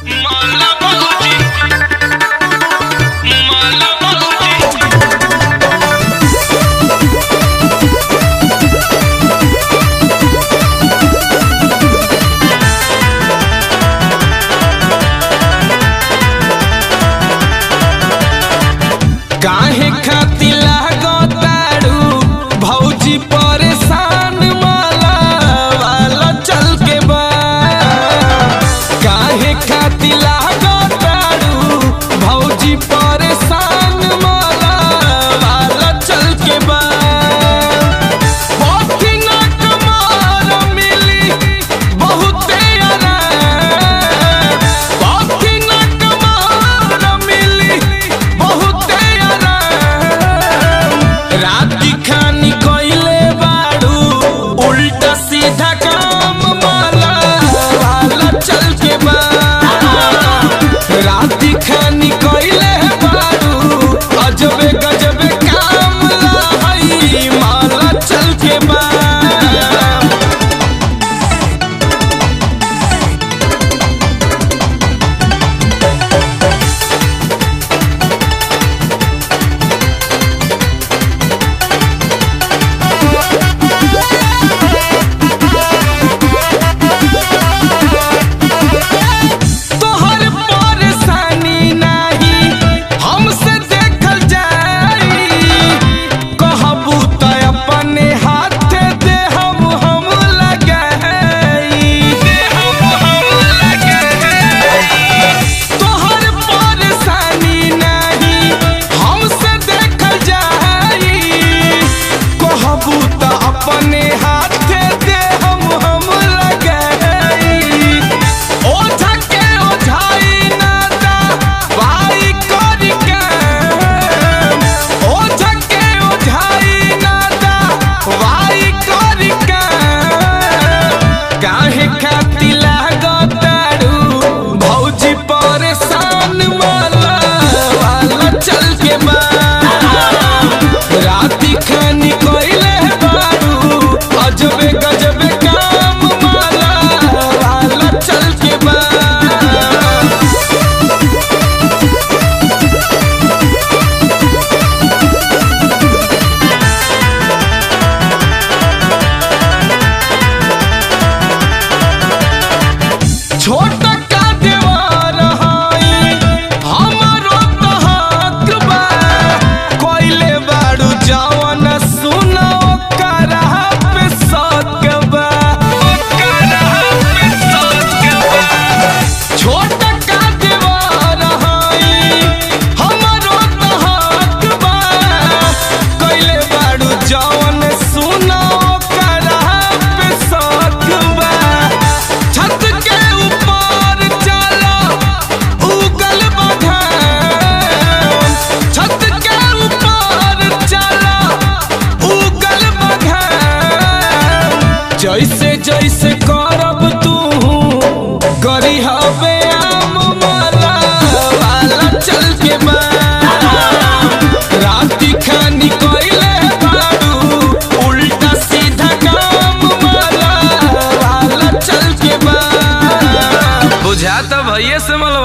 मला भाऊजी मला भाऊजी काहे खाती लागताड़ू भौजी परेशान माला वाला चल के बा काहे खाती लागताड़ू भौजी परेशान माला वाला चल के बा पोथी ना कमार मिली बहुते आराम पोथी ना कमार मिली बहुते आराम राती खानी कइले बाड़ू उल्टा सीधा काम माला वाला चल के बा राती खानी कइले बाड़ू अजबे गजबे काम लाई माला चल के बा तोहर परेशानी नाही हमसे देखल जाई कहबू त अपने हाथे दे हम हम लगाई दे हम हम लगाई तोहर परेशानी नाही हमसे देखल जाई कहबू त अपने हाथे दे हम हम लगाई ओझा के ओझाई ना दा भाई करी काम ओझा के ओझाई ना दा भाई करी काम काहे खाती लागताड़ू भौजी परेशान वाला वाला चल के बा राती खानी कइले बारू अजबे गजबे काम माला वाला चल के बा छोट का देवर हई हमरो तो हक बा कोइले बाड़ू जवन सुनो करा पे सक बा करा पे सक बा छोट का देवर हई हमरो तो हक बा कोइले बाड़ू जवन सुनो करा पे सक बा छत के ऊपर चला उगल बघाम छत के ऊपर चला उगल बघाम जैसे जैसे करब तू करी हवे आम माला वाला चल के बा राती खानी कइले बाड़ू उल्टा सीधा काम माला वाला चल के बा बुझाता भैया से मला